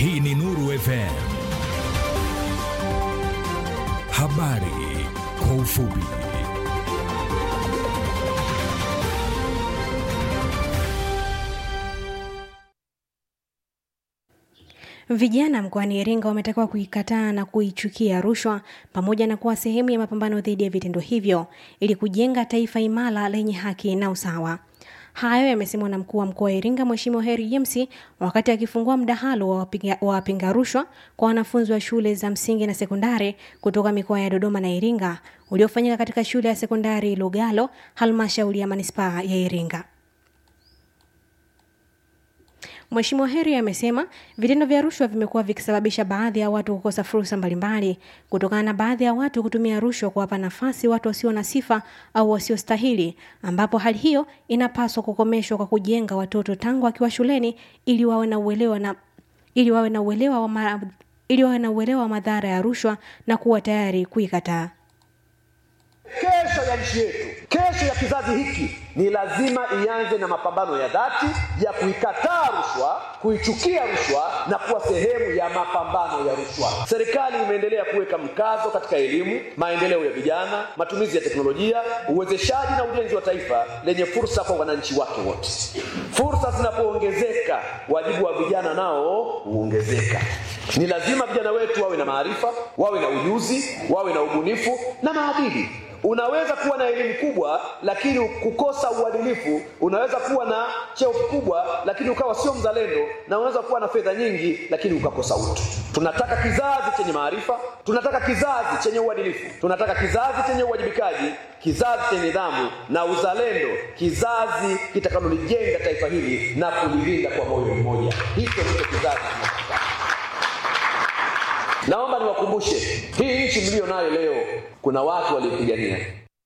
Hii ni Nuru FM. Habari kwa ufupi. Vijana mkoani Iringa wametakiwa kuikataa na kuichukia rushwa pamoja na kuwa sehemu ya mapambano dhidi ya vitendo hivyo ili kujenga taifa imara lenye haki na usawa. Hayo yamesemwa na mkuu wa mkoa wa Iringa Mheshimiwa Heri James wakati akifungua mdahalo wa wapinga, wa wapinga rushwa kwa wanafunzi wa shule za msingi na sekondari kutoka mikoa ya Dodoma na Iringa uliofanyika katika shule ya sekondari Lugalo, halmashauri ya manispaa ya Iringa. Mheshimiwa Heri amesema vitendo vya rushwa vimekuwa vikisababisha baadhi ya watu kukosa fursa mbalimbali kutokana na baadhi ya watu kutumia rushwa kuwapa nafasi watu wasio na sifa au wasiostahili, ambapo hali hiyo inapaswa kukomeshwa kwa kujenga watoto tangu wakiwa shuleni ili wawe na uelewa na ili wawe na uelewa wa ma, ili wawe na uelewa wa madhara ya rushwa na kuwa tayari kuikataa. Kesho ya nchi yetu, kesho ya kizazi hiki ni lazima ianze na mapambano ya dhati ya kuikataa rushwa, kuichukia rushwa na kuwa sehemu ya mapambano ya rushwa. Serikali imeendelea kuweka mkazo katika elimu, maendeleo ya vijana, matumizi ya teknolojia, uwezeshaji na ujenzi wa taifa lenye fursa kwa wananchi wake wote. Fursa zinapoongezeka, wajibu wa vijana nao huongezeka. Ni lazima vijana wetu wawe na maarifa, wawe na ujuzi, wawe na ubunifu na maadili. Unaweza kuwa na elimu kubwa lakini kukosa uadilifu. Unaweza kuwa na cheo kikubwa lakini ukawa sio mzalendo, na unaweza kuwa na fedha nyingi lakini ukakosa utu. Tunataka kizazi chenye maarifa, tunataka kizazi chenye uadilifu, tunataka kizazi chenye uwajibikaji, kizazi chenye nidhamu na uzalendo, kizazi kitakalolijenga taifa hili na kulilinda kwa moyo mmoja. Hicho ndicho kizazi tunachotaka. Naomba niwakumbushe, hii nchi mlio nayo leo, kuna watu waliopigania.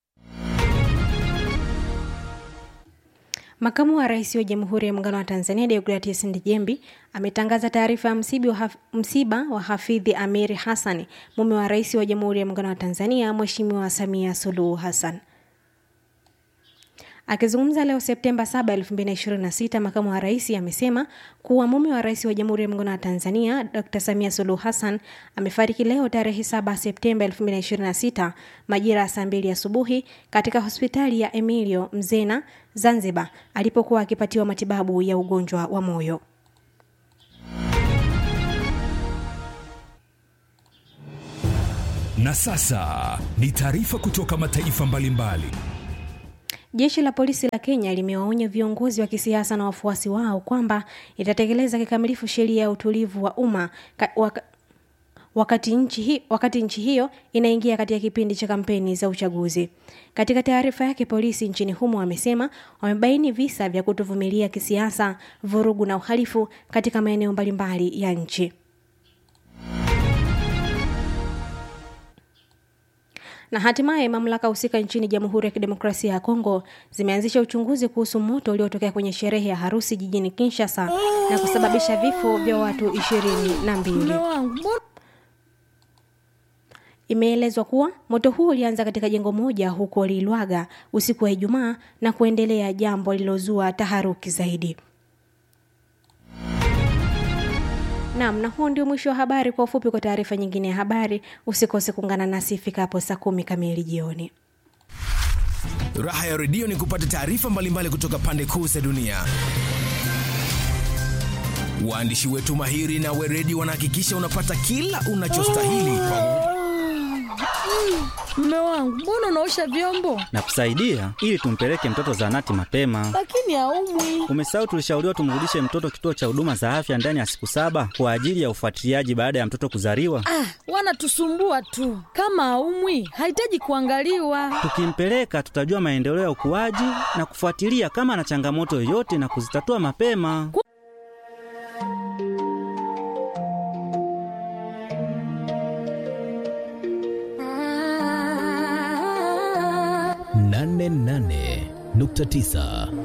Makamu wa Rais wa Jamhuri ya Muungano wa Tanzania Deogratius Ndejembi ametangaza taarifa ya msiba wa, haf, msiba wa Hafidhi Amiri Hassan, mume wa Rais wa Jamhuri ya Muungano wa Tanzania Mheshimiwa Samia Suluhu Hassan. Akizungumza leo Septemba 7, 2026, makamu wa rais amesema kuwa mume wa rais wa Jamhuri ya Muungano wa Tanzania Dr. Samia Suluhu Hassan amefariki leo tarehe 7 Septemba 2026 majira ya saa mbili asubuhi katika hospitali ya Emilio Mzena Zanzibar alipokuwa akipatiwa matibabu ya ugonjwa wa moyo. Na sasa ni taarifa kutoka mataifa mbalimbali mbali. Jeshi la polisi la Kenya limewaonya viongozi wa kisiasa na wafuasi wao kwamba itatekeleza kikamilifu sheria ya utulivu wa umma waka, wakati nchi, hi, wakati nchi hiyo inaingia katika kipindi cha kampeni za uchaguzi. Katika taarifa yake, polisi nchini humo wamesema wamebaini visa vya kutovumilia kisiasa, vurugu na uhalifu katika maeneo mbalimbali ya nchi. na hatimaye mamlaka husika nchini Jamhuri ya Kidemokrasia ya Kongo zimeanzisha uchunguzi kuhusu moto uliotokea kwenye sherehe ya harusi jijini Kinshasa na kusababisha vifo vya watu ishirini na mbili. Imeelezwa kuwa moto huo ulianza katika jengo moja huko Lilwaga usiku wa Ijumaa na kuendelea, jambo lilozua taharuki zaidi. Naam, na huo ndio mwisho wa habari. Kwa ufupi, kwa taarifa nyingine ya habari usikose kuungana nasi ifikapo saa kumi kamili jioni. Raha ya redio ni kupata taarifa mbalimbali kutoka pande kuu za dunia. Waandishi wetu mahiri na weredi wanahakikisha unapata kila unachostahili Mme wangu, mbona unaosha vyombo? Nakusaidia ili tumpeleke mtoto zahanati mapema. Lakini haumwi. Umesahau tulishauriwa tumrudishe mtoto kituo cha huduma za afya ndani ya siku saba kwa ajili ya ufuatiliaji baada ya mtoto kuzaliwa. Ah, wanatusumbua tu. Kama haumwi, hahitaji kuangaliwa. Tukimpeleka tutajua maendeleo ya ukuaji na kufuatilia kama ana changamoto yoyote na kuzitatua mapema. nane nane nukta tisa